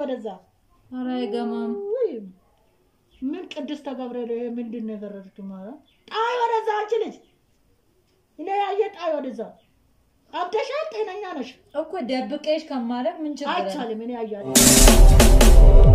ወደዛ። ኧረ አይገማም። ውይ ምን ቅድስተ ገብርኤል ይሄ ምንድን ነው የፈረድሽው? ማለት ጣይ ወደዛ አንቺ ልጅ እኔ ያየ ጣይ ወደዛ። አብደሻል? ጤነኛ ነሽ? እኮ ደብቄሽ ከማድረግ ምን ችግር አለ? አይቻልም። እኔ ያያለሁ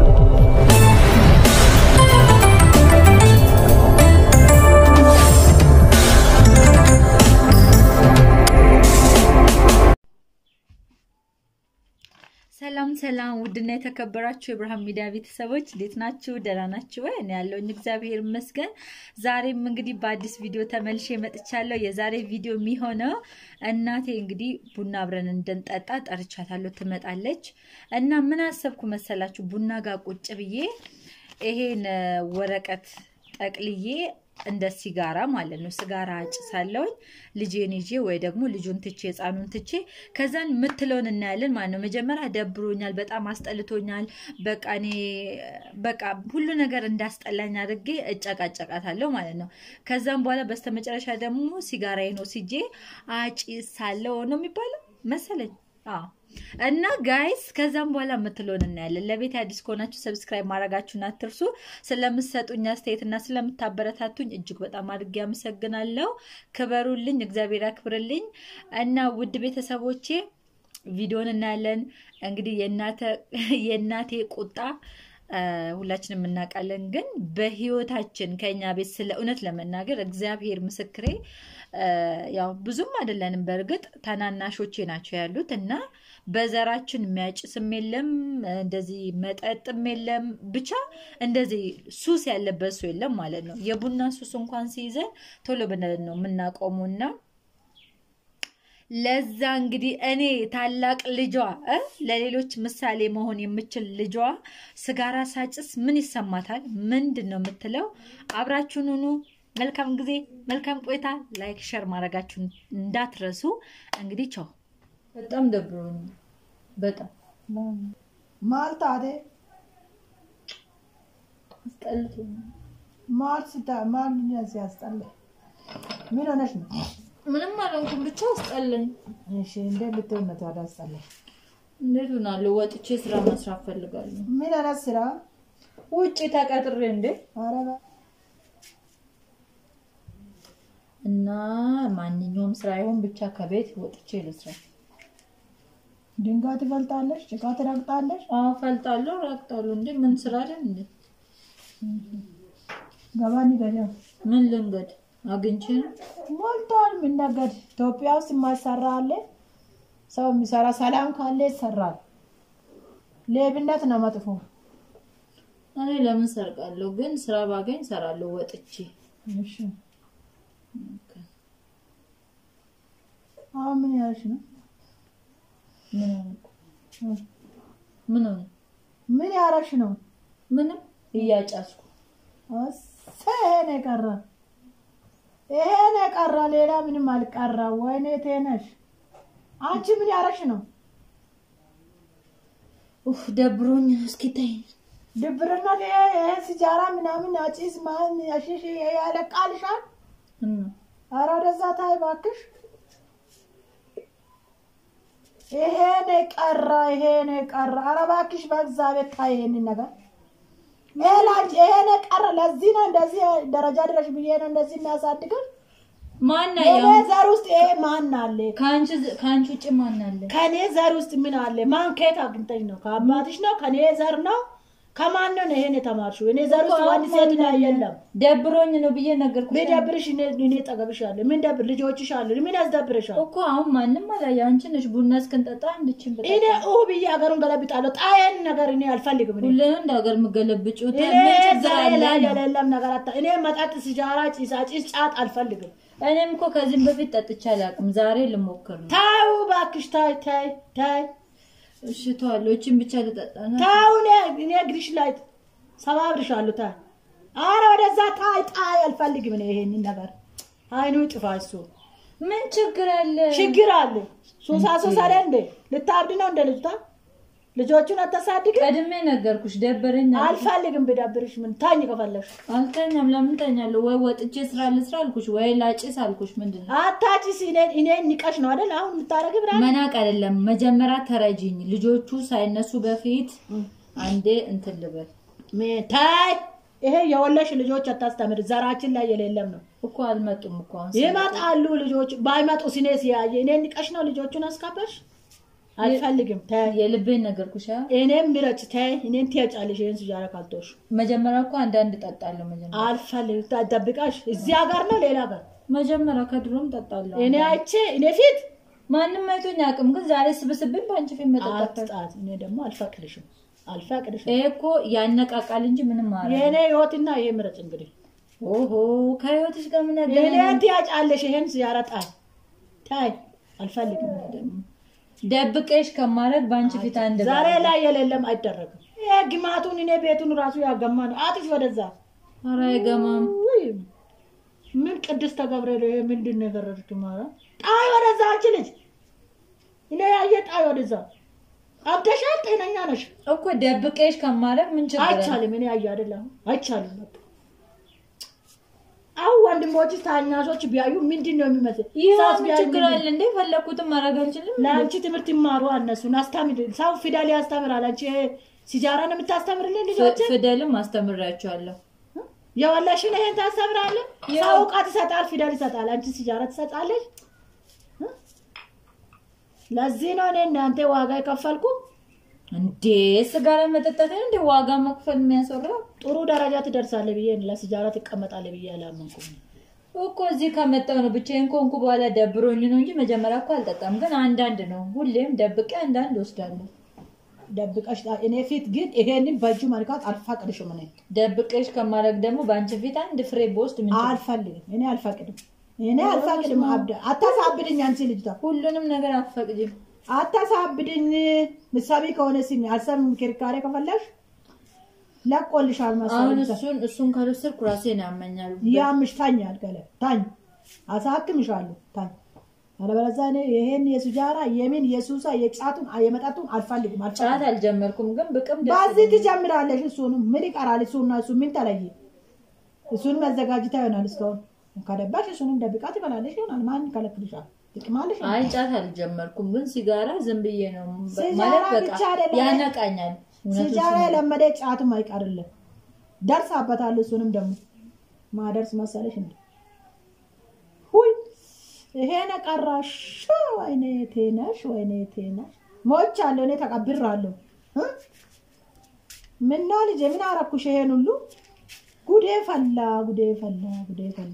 ሰላም ሰላም፣ ውድና የተከበራችሁ የብርሃን ሚዲያ ቤተሰቦች እንዴት ናችሁ? ደህና ናችሁ ወይ? እኔ ያለሁኝ እግዚአብሔር ይመስገን። ዛሬም እንግዲህ በአዲስ ቪዲዮ ተመልሼ መጥቻለሁ። የዛሬ ቪዲዮ የሚሆነው እናቴ እንግዲህ ቡና አብረን እንድንጠጣ ጠርቻታለሁ፣ ትመጣለች እና ምን አሰብኩ መሰላችሁ? ቡና ጋር ቁጭ ብዬ ይሄን ወረቀት ጠቅልዬ እንደ ሲጋራ ማለት ነው። ሲጋራ አጭሳለሁኝ ልጄን ይዤ ወይ ደግሞ ልጁን ትቼ ህፃኑን ትቼ ከዛን የምትለውን እናያለን ማለት ነው። መጀመሪያ ደብሮኛል፣ በጣም አስጠልቶኛል። በቃ እኔ በቃ ሁሉ ነገር እንዳስጠላኝ አድርጌ እጨቃጨቃታለሁ ማለት ነው። ከዛም በኋላ በስተመጨረሻ ደግሞ ሲጋራዬን ወስጄ አጭሳለሁ ነው የሚባለው መሰለኝ። አዎ እና ጋይስ ከዛም በኋላ የምትለውን እናያለን። ለቤት አዲስ ከሆናችሁ ሰብስክራይብ ማድረጋችሁን አትርሱ። ስለምትሰጡኝ አስተያየትና ስለምታበረታቱኝ እጅግ በጣም አድርጌ አመሰግናለሁ። ክበሩልኝ፣ እግዚአብሔር ያክብርልኝ። እና ውድ ቤተሰቦቼ ቪዲዮን እናያለን። እንግዲህ የእናቴ ቁጣ ሁላችንም እናውቃለን። ግን በህይወታችን ከኛ ቤት ስለ እውነት ለመናገር እግዚአብሔር ምስክሬ ያው ብዙም አይደለንም። በእርግጥ ታናናሾቼ ናቸው ያሉት እና በዘራችን የሚያጭስም የለም እንደዚህ መጠጥም የለም ብቻ እንደዚህ ሱስ ያለበት ሰው የለም ማለት ነው። የቡና ሱስ እንኳን ሲይዘን ቶሎ ብለን ነው የምናቆሙና ለዛ እንግዲህ እኔ ታላቅ ልጇ ለሌሎች ምሳሌ መሆን የምችል ልጇ ስጋራ ሳጭስ ምን ይሰማታል? ምንድን ነው የምትለው? አብራችሁን ሁኑ። መልካም ጊዜ፣ መልካም ቆይታ። ላይክ ሸር ማድረጋችሁን እንዳትረሱ። እንግዲህ ቻው። በጣም ደብሮኝ በጣም ማልታቴ አስጠልቶኝ ማል ስታ ማል ምን ሲያስጠላ ምን ሆነሽ ነው? ምንም አልሆንኩም፣ ብቻ አስጠላኝ። እሺ እንደ ልትሆን ነው ታዲያ አስጠላሽ? እንዴት ሆናለሁ? ወጥቼ ስራ መስራት ፈልጋለሁ። ምን አይነት ስራ? ውጭ ተቀጥሬ እንዴ ኧረ በ- እና ማንኛውም ስራ ይሁን ብቻ ከቤት ወጥቼ ልስራ። ድንጋይ ትፈልጣለሽ፣ ጭቃ ትረግጣለሽ። አዎ ፈልጣለሁ፣ ረግጣለሁ። እንዴ ምን ስራ አይደል እንዴ? ገባኒ ገዳ ምን ልንገድ አግኝቼ ነው። ሞልቷል። ምን ነገድ ኢትዮጵያ ውስጥ የማይሰራ አለ? ሰው የሚሰራ ሰላም ካለ ይሰራል። ሌብነት ነው መጥፎ። እኔ ለምን ሰርቃለሁ? ግን ስራ ባገኝ ሰራለሁ ወጥቼ። እሺ አሁን ምን ያልሽ ነው? ምን ሆንኩ? ምን ሆነ? ምን ያረሽ ነው? ምንም እያጫስኩ እሰ ይሄን የቀረ ይሄን የቀረ ሌላ ምንም አልቀረ። ወይኔ ቴነሽ አንቺ ምን ያረሽ ነው? ኡፍ ደብሮኝ። እስኪ ተይኝ። ድብርና ይሄ ይሄ ሲጃራ ምናምን አጪስ ማን ያሽሽ ያለቃልሻል። እና ኧረ ወደዛ ታይ እባክሽ። ይሄን የቀረ ይሄን የቀረ ኧረ እባክሽ በእግዚአብሔር ታይ ይሄንን ነገር ይሄ ላንቺ ይሄን የቀረ ለዚህ ነው እንደዚህ ደረጃ ድረሽ ብዬ ነው እንደዚህ የሚያሳድግን ማን የኔ ያው ዘር ውስጥ ይሄ ማን አለ? ከአንቺ ከአንቺ ውጭ ማን አለ? ከኔ ዘር ውስጥ ምን አለ? ማን ከየት አግኝተሽ ነው? ከአባትሽ ነው? ከኔ ዘር ነው? ከማን ነው ይሄን የተማርሽው? እኔ ዘር ውስጥ ወንድ ሴት ላይ የለም። ደብሮኝ ነው ብዬ ነገርኩሽ ቢደብርሽ እኔ እኔ ጠገብሽ አለ። ምን ደብር ልጆችሽ አሉ። ምን ያስደብርሻል? እኮ አሁን ማንም አላየ። አንቺ ነሽ ቡና እስክንጠጣ እንድችን ብጠጣ እኔ ኡ ብዬ ሀገሩን ገለብጣለሁ። ጣየን ነገር እኔ አልፈልግም። እኔ ሁሌ እንደ ሀገር የምገለብጭው እኔ ምን ችግር ዛሬ አለ ላይ ነው? የሌለም ነገር አታ እኔ መጠጥ፣ ሲጃራ፣ ጭሳጭስ፣ ጫት አልፈልግም። እኔም እኮ ከዚህም በፊት ጠጥቼ አላውቅም። ዛሬ ልሞክር ነው። ታው እባክሽ ታይ ታይ ታይ እሺ ተዋለሁ። እቺን ብቻ ልጠጣ ነው። ታው እኔ እኔ እግርሽ ላይ ሰባብርሻለሁ። ታይ አረ ወደዛ ታይ ጣይ አልፈልግም። እኔ ይሄንን ነገር አይኑ ጥፋ እሱ ምን ችግር አለ? ችግር አለ። ሱሳ ሱሳ አይደል እንዴ? ልታብድ ነው እንደ ልጅቷ ልጆቹን አታሳድግ። ቀድሜ ነገርኩሽ። ደበረኝ አልኩሽ። አልፈልግም። ብዳብርሽ ምን ታኝ ከፈለሽ አልተኛም። ለምን ተኛለሁ? ወይ ወጥቼ ስራ ልስራ አልኩሽ፣ ወይ ላጭስ አልኩሽ። ምንድን ነው አታጭስ። እኔ እኔ ንቀሽ ነው አይደል አሁን የምታረግ ብራ መናቅ አይደለም። መጀመሪያ ተረጂኝ። ልጆቹ ሳይነሱ በፊት አንዴ እንትን ልበል ሜ- ታይ ይሄ የወለሽ ልጆች አታስተምር። ዘራችን ላይ የሌለም ነው። እኮ አልመጡም እኮ አሁን ይመጣሉ ልጆች። ባይመጡ ሲኔ ሲያየ እኔ ንቀሽ ነው ልጆቹን አስካበርሽ። አልፈልግም። ታይ የልቤን ነገርኩሽ። አ? እኔም ምረጭ። ታይ እኔን ትያጫለሽ። ይሄን ሲጃራ ካልቶሽ መጀመሪያ እኮ አንዳንድ ጠጣለሁ። መጀመሪያ አልፈልግም። ታደብቃሽ እዚህ ሀገር ነው ሌላ ሀገር መጀመሪያ ከድሮም ጠጣለሁ። እኔ አይቼ እኔ ፊት ማንም አይቶኝ አያውቅም፣ ግን ዛሬ ስብስብን በአንቺ ፊት መጠጣት አትጣት። እኔ ደግሞ አልፈቅድሽም፣ አልፈቅድሽም። ይሄ እኮ ያነቃቃል እንጂ ምንም ማረ የእኔ ህይወትና ይሄ ምረጭ እንግዲህ ኦሆ ከህይወትሽ ጋር ምን እኔ ያገናኛል? ትያጫለሽ። ይሄን ሲጃራ ጣይ ታይ አልፈልግም። እኔ ደግሞ ደብቄሽ ከማድረግ በአንቺ ፊት አንድ ዛሬ ላይ የሌለም አይደረግም። ይሄ ግማቱን እኔ ቤቱን ራሱ ያገማ ነው። አጥፊ ወደዛ። ኧረ አይገማም። ውይ ምን ቅድስተ ገብርኤል ይሄ ምንድን ነው የገረድኩት? ማለት ጣይ ወደዛ፣ አንቺ ልጅ እኔ ያየ ጣይ ወደዛ። አብደሻል? ጤነኛ ነሽ? እኮ ደብቄሽ ከማድረግ ምን ችግር አለ? አይቻልም። እኔ ያየ አይደለም አይቻልም። በቃ አሁን ወንድሞች ታናሾች ቢያዩ ምንድን ነው የሚመስል? ይህ ሰዓት ምን ቢያዩ ችግር ምንድን- አለ እንዴ? ፈለኩትም ማድረግ አልችልም። ለአንቺ ትምህርት ይማሩ እነሱን አስተምር። ሰው ፊደል ያስተምራል። አንቺ ሲጃራ ነው የምታስተምርልን ልጆች ፊደልም አስተምራቸዋለሁ። የወለሽን ይሄን ታስተምራለህ። ሰው እውቀት ይሰጣል፣ ፊደል ይሰጣል። አንቺ ሲጃራ ትሰጣለች። ለዚህ ነው እኔ እናንተ ዋጋ የከፈልኩ። እንዴ ስጋራ መጠጣት እንደ ዋጋ መክፈል የሚያስወራው ጥሩ ደረጃ ትደርሳለህ ብዬ ለሲጃራ ትቀመጣለህ ብዬ አላመንኩም። እኮ እዚህ ከመጣሁ ነው ብቻዬን ከሆንኩ በኋላ ደብሮኝ ነው እንጂ መጀመሪያ እኮ አልጠጣም። ግን አንዳንድ ነው ሁሌም ደብቄ አንዳንድ ወስዳለሁ። ደብቀሽ ጣ- እኔ ፊት ግን ይሄንን በእጁ መልካት አልፈቅድሽም። እኔ ደብቄሽ ከማድረግ ደግሞ በአንቺ ፊት አንድ ፍሬ በውስጥ ምን ችግር? አልፈልግም። እኔ አልፈቅድም። እኔ አልፈቅድም። አብደ አታሳብድኝ። አንቺ ልጅቷ ሁሉንም ነገር አትፈቅጂም። አታሳብድኝ። ምሳሌ ከሆነ ሲሚ አልሰብም። ክርካሬ ከፈለሽ ለቆልሻል አሁን መሰለኝ። እሱን እሱን ካልወሰድኩ ራሴን ያመኛል። ያምሽ ታኝ አልገለ ታኝ አሳክምሻለሁ ታኝ አለበለዚያ እኔ ይሄን የሱጃራ የምን የሱሳ የጫቱን የመጠጡን አልፈልግም ጫት አልፈልግም። አልጀመርኩም፣ ግን ብቅም ደስ በዚህ ይለኛል። ትጀምራለሽ። እሱንም ምን ይቀራል? እሱና እሱ ምን ተለየ? እሱንም አዘጋጅታ ይሆናል። እስካሁን ከደባሽ እሱንም ደብቃ ትበላለሽ ይሆናል። ማን ይከለክልሻል? ትቅማለሽ። አይ ጫት አልጀመርኩም፣ ግን ሲጋራ ዝም ብዬ ነው ሲጋራ ማለት በቃ ብቻ አይደለም። ያነቃኛል። እውነቱን ሲጃራ ስናገር። የለመደ ጫቱም አይቀርልም። ደርሳበታለሁ። እሱንም ደግሞ ማደርስ መሰለሽ እንዴ? ሁይ ይሄን ቀራሽ። ወይኔ ቴነሽ፣ ወይኔ ቴነሽ። ሞቻለሁ እኔ ተቀብራለሁ። እ? ምነው ልጄ ምን አረኩሽ? ይሄን ሁሉ ጉዴ ፈላ፣ ጉዴ ፈላ፣ ጉዴ ፈላ።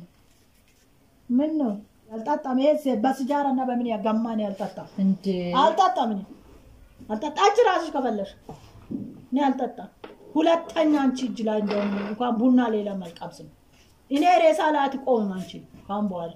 ምን ነው አልጠጣም። ይሄ በሲጃራ እና በምን ያጋማን ያልጠጣም እንዴ አልጠጣም እኔ አልጠጣም። አንቺ ራስሽ ከፈለሽ እኔ አልጠጣም። ሁለተኛ አንቺ እጅ ላይ እንደውም እንኳን ቡና ሌላ መልቀምስም እኔ ሬሳ ላይ አትቆምም አንቺ ካሁን በኋላ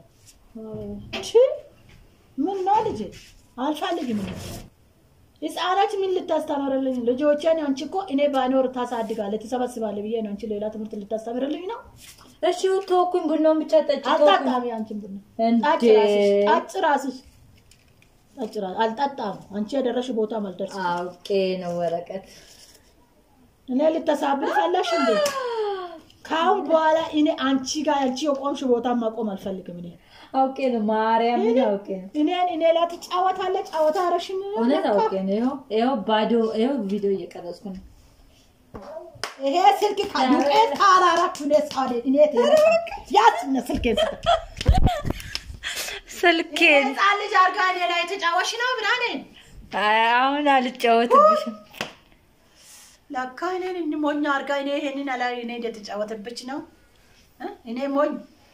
ቺ ምን ነው ልጄ አልፈልግም። እኔ ህፃናት ምን ልታስተምርልኝ? ልጆቼን አንቺ እኮ እኔ ባይኖር ታሳድጋለህ ትሰበስባለህ ብዬ ነው አንቺ ሌላ ትምህርት ልታስተምርልኝ ነው። እሺ ተወኩኝ፣ ቡናውን ብቻ ጠጭ። ተወኩኝ። አልጠጣም። አንቺን ቡና ጠጭ እንዴ ራስሽ ጠጭ ራስሽ ጠጭ ራስሽ አልጠጣም። አንቺ የደረሽ ቦታ አልደርስ አውቄ ነው ወረቀት እኔ ልተሳብር ፈለሽ እንዴ? ከአሁን በኋላ እኔ አንቺ ጋር አንቺ የቆምሽ ቦታ ማቆም አልፈልግም። እኔ አውቄ ነው ማርያምን አውቄ ነው እኔን እኔ ላይ ትጫወታለህ። ጫወታ አረሽኝ እውነት አውቄ ነው። ይኸው ይኸው ባዶ ይኸው ቪዲዮ እየቀረጽኩ ነው። ይሄ ስልክ ከዱቄት ካላረኩ እኔ ሳዴ እኔ ያስነ ስልኬን ስጠ ስልኬን ህፃን ልጅ አድርጋ እኔ ላይ የተጫወሽ ነው ምናምን አሁን አልጫወትብሽም። ለካ እኔን እን ሞኝ አድርጋ እኔ ይሄንን አላ እኔ እንደተጫወተብች ነው እ? እኔ ሞኝ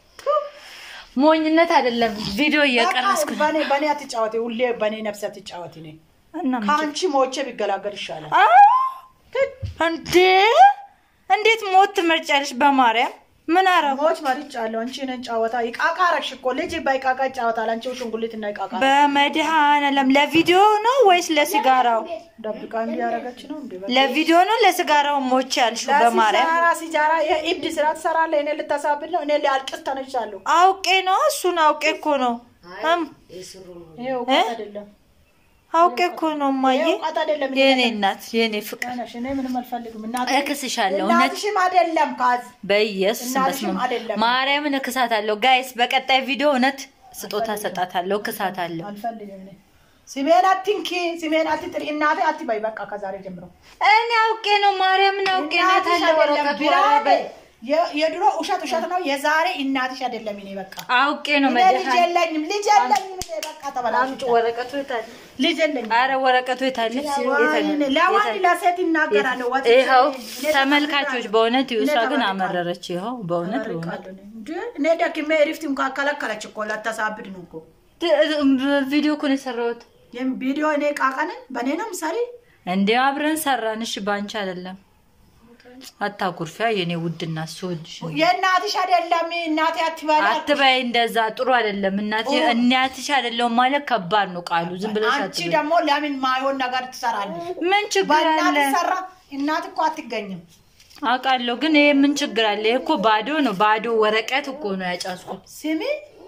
ሞኝነት አይደለም ቪዲዮ እየቀረጽኩ ነው። በኔ በኔ አትጫወት፣ ሁሌ በኔ ነፍስ አትጫወት። እኔ እና ምን ከአንቺ ሞቼ ቢገላገል ይሻላል። አ! እንዴ እንዴት ሞት ትመርጫለሽ? በማርያም ምን አረጉ? ሞች መርጫለሁ። አንቺ ነን ጫወታ ይቃቃ አረግሽ እኮ ልጅ በይቃቃ ይጫወታል። አንቺ ሽንጉሊት እና ይቃቃ በመድኃኔዓለም ለቪዲዮ ነው ወይስ ለሲጋራው? ደብቃ እንዲህ ያደረገች ነው እንዴ? ለቪዲዮ ነው ለሲጋራው ሞች ያልሽው? በማርያም ለሲጃራ ሲጃራ የኢብድ ስራ ትሰራለህ። እኔ ልታሳብል ነው። እኔ ሊያልቅስ ተነጅቻለሁ። አውቄ ነው እሱን አውቄ እኮ ነው እም፣ ይሄ እውቀት አይደለም፣ አውቄ እኮ ነው ይሄ እማዬ፣ እውቀት አይደለም። የኔ እናት የኔ ፍቅር ነሽ እኔ ምንም አልፈልግም። እናት እክስሻለሁ። እውነት እናትሽም አይደለም ካዝ በኢየሱስ እናትሽም መስመም አይደለም። ማርያምን እክሳታለሁ። ጋይስ በቀጣይ ቪዲዮ እውነት ስጦታ ሰጣታለሁ፣ እክሳታለሁ። አልፈልግም እኔ ስሜን አትንኪ፣ ስሜን አትጥሪ፣ እናቴ አትበይ። በቃ ከዛሬ ጀምሮ እኔ አውቄ ነው ማርያምን አውቄ ነው እናትሽ የታለ አይደለም ወረቀቱ ብላ ኧረ በይ። የ- የድሮ ውሸት ውሸት ነው። የዛሬ እናትሽ አይደለም። እኔ በቃ አውቄ ነው እኔ ልጅ መድኃኒት የለኝም፣ ልጅ የለኝም። እኔ በቃ አምጪ ተበላሽቼ ወረቀቱ የታለ ልጅ የለኝም። አረ ወረቀቱ የታለ ለወንድ ለወንድ ለሴት ይናገራለሁ። ወጥቼ ይኸው እኔ ተመልካቾች ተመልካለሁ። በእውነት እኔ እሷ ግን ተመልካለሁ። አመረረች ይኸው በእውነት በእውነት ተመልካለሁ እኔ። እንዴ እኔ ደክሜ ሪፍት እንኳን ከለከለች እኮ ላታሳብድ ነው እኮ ቪዲዮ እኮ ነው የሰራሁት ይህም ቪዲዮ እኔ ቃቀንን በእኔ ነው ምሳሌ እንዴ አብረን ሰራን እሺ ባንቺ አይደለም አታኩርፊያ የኔ ውድና ስወድሽ ነው። የእናትሽ አይደለም እናቴ አትበላ አትበይ እንደዛ ጥሩ አይደለም እናቴ እናትሽ አይደለም ማለት ከባድ ነው ቃሉ ዝም ብለሽ አንቺ አትበይ ደግሞ ለምን ማይሆን ነገር ትሰራለች? ምን ችግር በእናት አለ ሰራ እናት እኮ አትገኝም። አውቃለሁ ግን ይሄ ምን ችግር አለ ይሄ እኮ ባዶ ነው ባዶ ወረቀት እኮ ነው ያጫስኩት ስሚ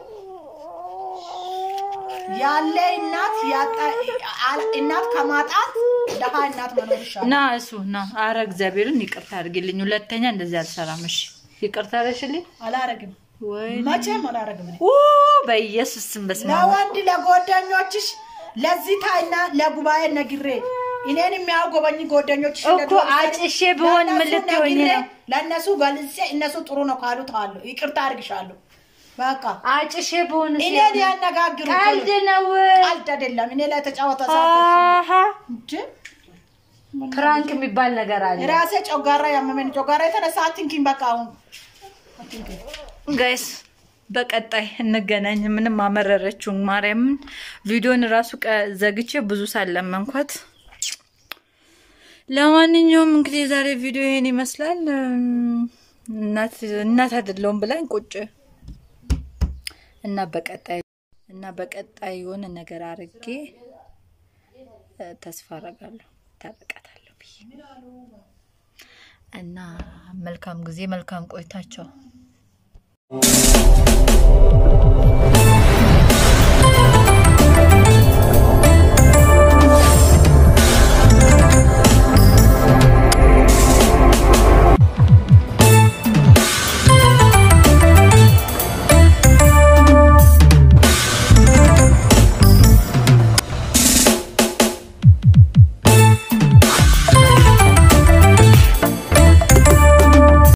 ያለ እናት ያጣ አል- እናት ከማጣት ደሃ እናት መኖር ይሻላል። ና እሱ ና አረ እግዚአብሔርን ይቅርታ አድርግልኝ ሁለተኛ እንደዚህ አልሰራም እሺ ይቅርታ አደረግሽልኝ አላረግም፣ ወይ መቼም አላረግም። እኔ ኡ በኢየሱስ ስም በስመ አብ ለወንድ ለጓደኞችሽ ለዚህ ታይና ለጉባኤ ነግሬ እኔን የሚያጎበኝ ጓደኞችሽ እኮ እንደድሮ አጭሼ ብሆን ምን ለእነሱ ልትሆኚ ነግሬ ነው? ለእነሱ ገልጼ እነሱ ጥሩ ነው ካሉ ታለሁ ይቅርታ አድርግሻለሁ። በቃ አጭሼ በሆነ እኔን ያነጋግሩ ቀልድ ነው ቀልድ አይደለም። እኔ ላይ ተጫወተ ሰ አሃ እንጂ ፕራንክ የሚባል ነገር አለ ራሴ ጮጋራ ያመመኝ ጮጋራ የተነሳ አትንኪኝ። በቃ አሁን አትንኪኝ። ጋይስ በቀጣይ እንገናኝ። ምንም አመረረችው ማርያምን ቪዲዮን ራሱ ቀ- ዘግቼ ብዙ ሳለመንኳት። ለማንኛውም እንግዲህ የዛሬ ቪዲዮ ይሄን ይመስላል። እም፣ እናት እናት አይደለሁም ብላኝ ቁጭ እና በቀጣይ እና በቀጣይ የሆነ ነገር አርጌ እ፣ ተስፋ አረጋለሁ ታረቃታለሁ ብዬ እና መልካም ጊዜ መልካም ቆይታቸው